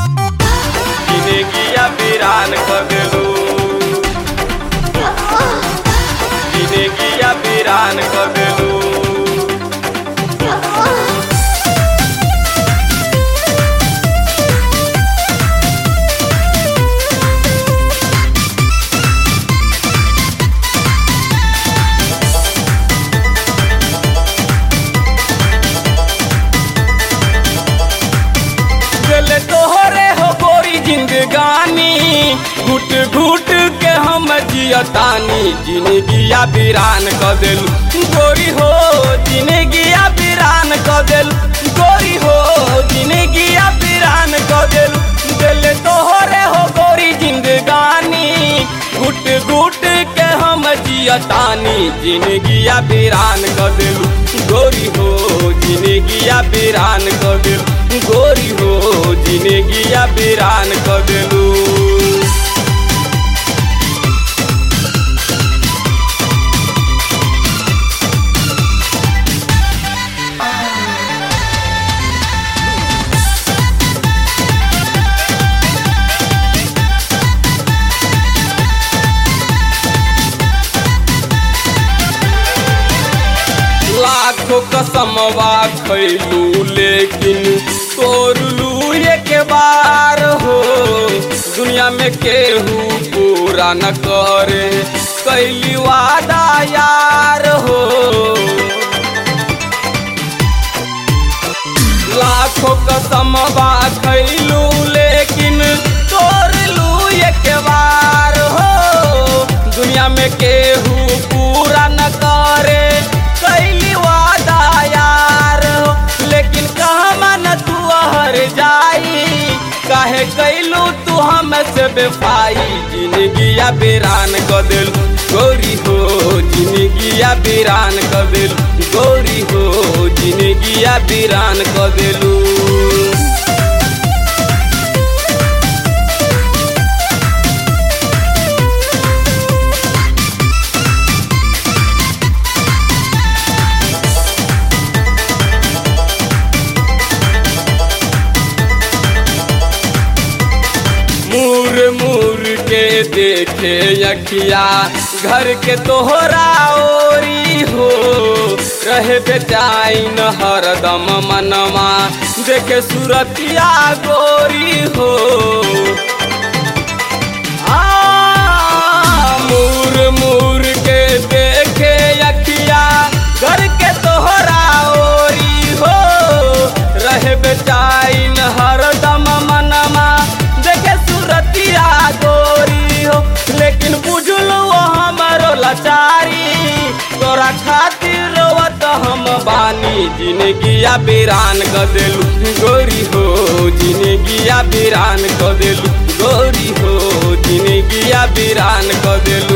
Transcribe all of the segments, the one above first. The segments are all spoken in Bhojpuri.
जिंदगिया वीरान कर देलू जिंदगिया वीरान कर देलू दिल तोहरे हो गोरी जिंदगानी घुट घुट के हम जियतानी जिंदगिया वीरान क देलू गोरी हो जिंदगिया वीरान क देलू गोरी हो जिंदगिया वीरान क देलू दिल तोहरे हो गोरी जिंदगानी घुट घुट के हम जियतानी जिंदगिया वीरान क देलू गोरी हो जिंदगिया वीरान क देलू गोरी हो जिंदगिया वीरान क देलू लाखों कसमवा खैलू लेकिन तोड़लू एक बार हो दुनिया में केहू पूरा न करे कैली वादा यार हो लाखों कसमवा खैलू लेकिन तोड़लू एक बार हो दुनिया में केहू पूरा न करे कैली वादा यार हो लेकिन कहमा न तू हर जाई काहे कैलू तू हमसे बेफाई जिंदगिया वीरान क दिल गोरी हो जिंदगिया वीरान क दिल गोरी हो जिंदगिया वीरान क दिलू मूर मूर के देखे अखिया घर के तोहरा ओरी हो रहे बेचाइन हरदम मनवा देखे सूरतिया गोरी हो आ, मूर मूर के देखे अखिया घर के तोहरा ओरी हो रहे बेचाइन हरदम मनवा देखे सूरतिया गोरी हो लेकिन बुझलो हमारो लाचारी तोरा खातिर रोवत हम बानी जिंदगिया वीरान क देलू गोरी हो जिंदगिया वीरान क देलू गोरी हो जिंदगिया वीरान क देलू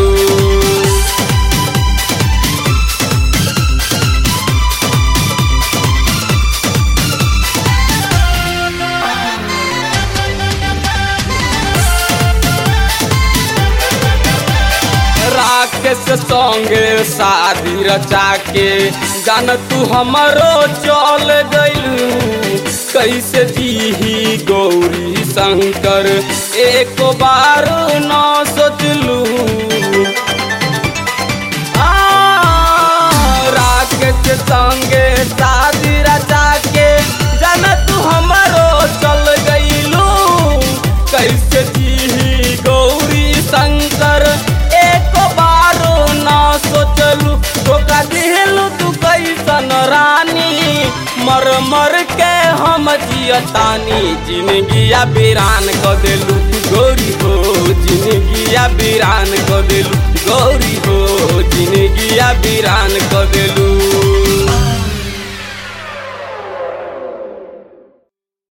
राकेश संगे शादी रचा के जान तू हमरो चल गइलू कैसे दीही गौरी शंकर एक बार न सोचलू आ, राकेश संगे शादी रचा के जान तू हमरो चल गइलू कैसे दीही गौरी शंकर एक बारो ना सोचलू धोखा दिलू तू कैसन रानी मर मर के हम जियतानी जिंदगिया वीरान क देलू गोरी हो जिंदगिया वीरान क देलू गौरी हो जिंदगिया वीरान क देलू